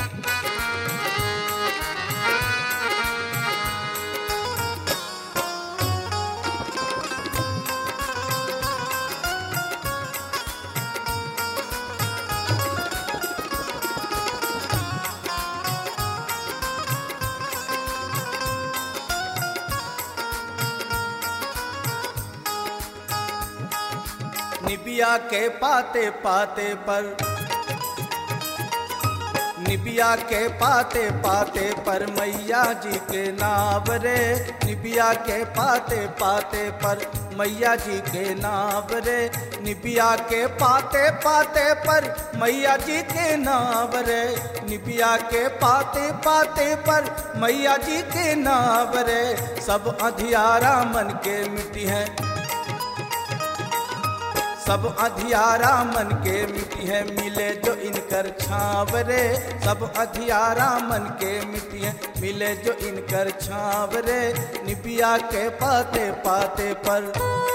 निबिया के पाते पाते पर निबिया के पाते पाते पर मैया जी के नाव रे निबिया के पाते पाते पर मैया जी के नाव रे निबिया के पाते पाते पर मैया जी के नाव रे निबिया के पाते पाते पर मैया जी के नाव रे सब अधियारा मन के मिट्टी है सब अधियारा मन के मिट्टी है मिले जो इनकर छाव रे सब अधियारा मन के मिट्टी है मिले जो इनकर छाव रे निबिया के पाते पाते पर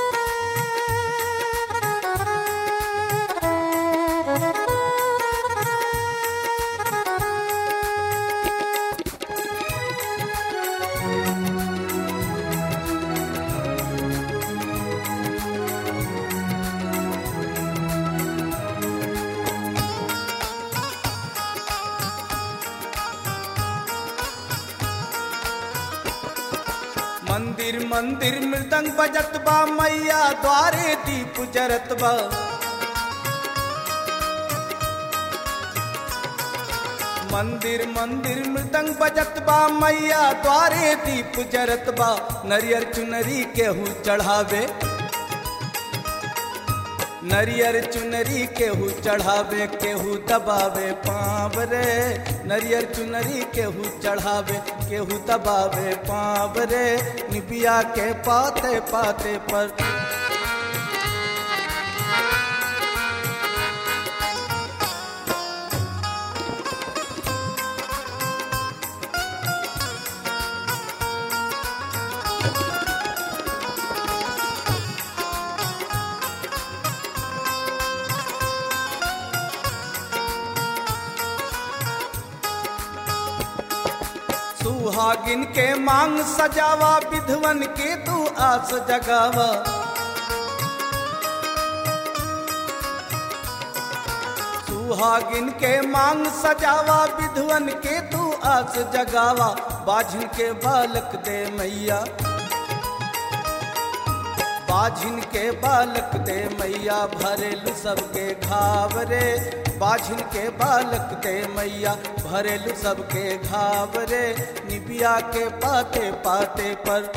मंदिर मंदिर मृदंग बजत बा मैया द्वारे दीप जरत बा मंदिर मंदिर मृदंग बजत बा मैया द्वारे दीप जरत बा नरियर चुनरी केहू चढ़ावे नरियर चुनरी केहू चढ़ावे केहू दबावे पाँव रे नरियर चुनरी केहू चढ़ावे केहू दबावे पाँव रे निबिया के पाते पाते पर सुहागिन के मांग सजावा विधवन के तू आस जगावा सुहागिन के मांग सजावा विधवन के तू आस जगावा बाझिन के बालक दे मैया बाझिन के बालक दे मैया भरेलु सबके घाव रे बाझिन के बालक दे मैया भरेलु सबके घाव रे निबिया के पाते पाते पर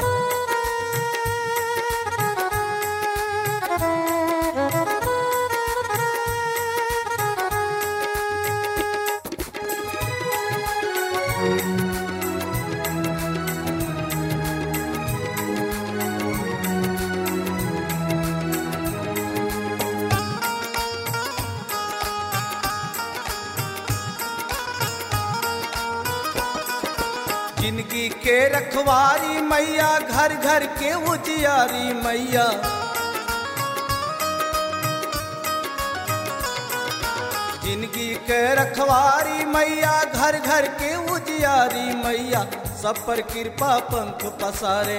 जिंदगी के रखवारी मैया घर घर के उजियारी मैया जिंदगी के रखवारी मैया घर घर के उजियारी मैया सब पर कृपा पंख पसारे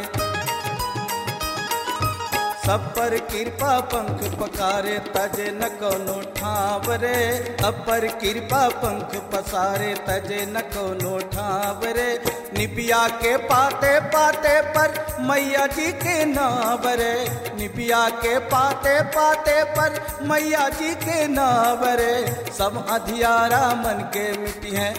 सब पर कृपा पंख पकारे तजे न कोनो ठाव रे सब पर कृपा पंख पसारे तजे न कोनो ठाव रे निबिया के पाते पाते पर मैया जी के नाव रे निबिया के पाते पाते पर मैया जी के नाव रे सब अधियारा मन के मिट्टी है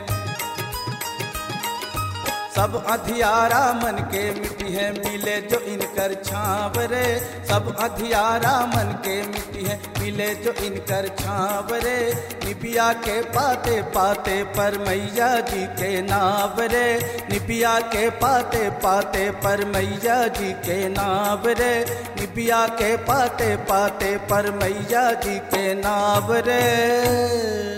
सब अधियारा मन के मिट्टी है मिले जो इनकर छाव रे सब अधियारा मन के मिट्टी है मिले जो इनकर छाव रे निबिया के पाते पाते पर मैया जी के नाव रे निबिया के पाते पाते पर मैया जी के नाव रे निबिया के पाते पाते पर मैया जी के नाव रे